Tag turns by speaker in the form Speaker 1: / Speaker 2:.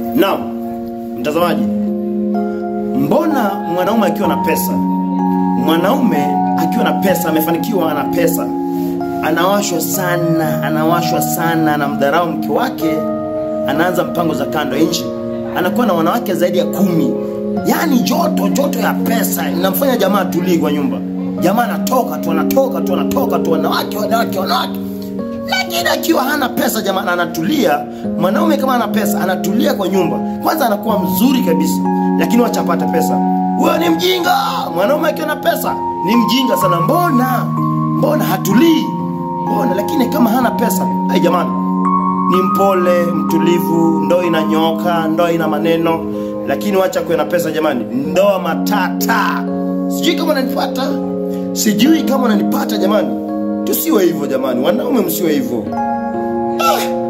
Speaker 1: Naam, mtazamaji, mbona mwanaume akiwa na pesa, mwanaume akiwa na pesa, amefanikiwa, ana pesa, anawashwa sana, anawashwa sana, anamdharau mke wake, anaanza mpango za kando ya nchi, anakuwa na wanawake zaidi ya kumi. Yaani joto joto ya pesa inamfanya jamaa tulii kwa nyumba. Jamaa anatoka tu, anatoka tu, anatoka tu, wanawake, wanawake, wanawake lakini akiwa hana pesa jamani, anatulia. Mwanaume kama ana pesa anatulia kwa nyumba, kwanza anakuwa mzuri kabisa, lakini wacha apate pesa, huyo ni mjinga. Mwanaume akiwa na pesa ni mjinga sana. Mbona mbona hatulii? Mbona? Lakini kama hana pesa, ai jamani, ni mpole, mtulivu, ndoa inanyoka, ndoa ina maneno. Lakini wacha kuwe na pesa jamani, ndoa matata. Sijui kama unanipata, sijui kama unanipata jamani. Tusiwe hivyo jamani, wanaume msiwe hivyo. Ah,